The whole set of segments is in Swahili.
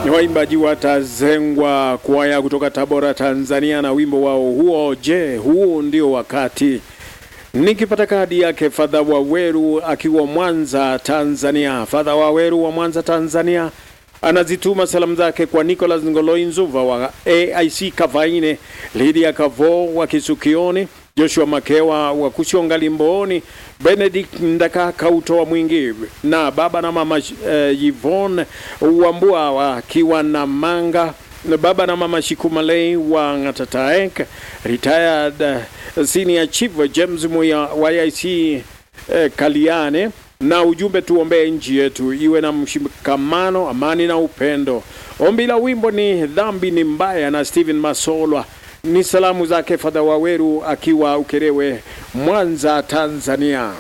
ni waimbaji watazengwa kwaya kutoka Tabora, Tanzania, na wimbo wao huo, je, huu ndio wakati. Nikipata kadi yake Fadha Waweru akiwa Mwanza, Tanzania. Fadha Waweru wa Mwanza, Tanzania anazituma salamu zake kwa Nicholas Ngoloi Nzuva wa AIC Kavaine, Lydia Kavo wa Kisukioni, Joshua Makewa wa Kushonga Limbooni, Benedict Ndaka Kautoa Mwingi na baba na mama uh, Yvonne Wambua wakiwa na Manga na baba na mama Shikumalei wa Ngatataek, retired uh, senior chief James Muya wa IC uh, Kaliane na ujumbe tuombee nchi yetu iwe na mshikamano, amani na upendo. Ombi la wimbo ni dhambi ni mbaya na Steven Masolwa. Ni salamu zake Fadha Waweru akiwa Ukerewe, Mwanza, Tanzania.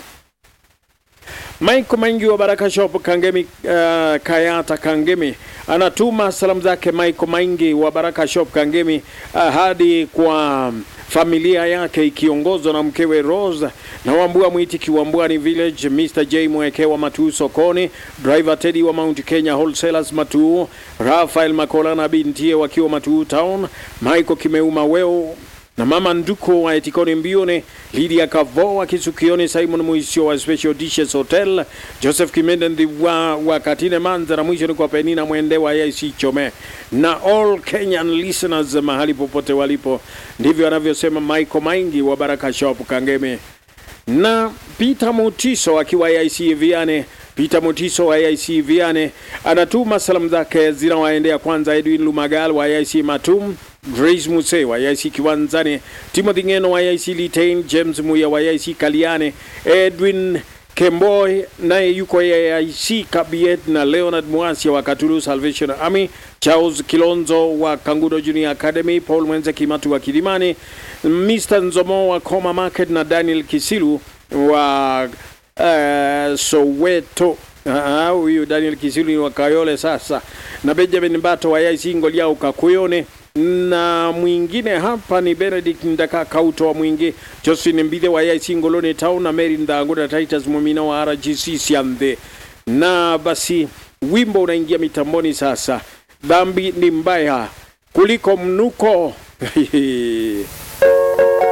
Mike Maingi wa Baraka Shop Kangemi, uh, Kayata Kangemi anatuma salamu zake Mike Maingi wa Baraka Shop Kangemi uh, hadi kwa familia yake ikiongozwa na mkewe Rose na Wambua Mwiti Kiwambwani Village, Mr J Mweke wa Matuu sokoni, driver Teddy wa Mount Kenya Wholesalers Matuu, Rafael Makola na bintie wakiwa Matuu Town, Michael Kimeuma Weo na mama Nduko wa Etikoni Mbione, Lydia Kavo wa Kisukioni, Simon Muisio wa Special Dishes Hotel, Joseph Kimende Ndiwa wa Katine Manza, na mwisho ni kwa Penina Mwende wa IC Chome na all Kenyan listeners mahali popote walipo. Ndivyo anavyosema Michael Maingi wa Baraka Shop Kangeme na Peter Mutiso akiwa IC Viane. Peter Mutiso wa IC Viane anatuma salamu zake zinawaendea kwanza Edwin Lumagal wa IC Matum, Grace Muse wa IC Kiwanzani, Timothy Ngeno wa IC Litain, James Muya wa IC Kaliane, Edwin Kemboy naye yuko AIC Kabiet na Leonard Mwasia wa Katulu Salvation Army, Charles Kilonzo wa Kangudo Junior Academy, Paul Mwenze Kimatu wa Kilimani, Mr. Nzomo wa Koma Market na Daniel Kisilu wa uh, Soweto. Huyu uh, Daniel Kisilu ni wa Kayole sasa, na Benjamin Mbato wa IC Ngoliao Kakuyone na mwingine hapa ni Benedict Ndaka Kauto wa Mwingi, Josephine Mbithe wa IC Ngoloni Town na Mary Ndango na Titus Mumina wa RGC Siambe. Na basi wimbo unaingia mitamboni sasa, dhambi ni mbaya kuliko mnuko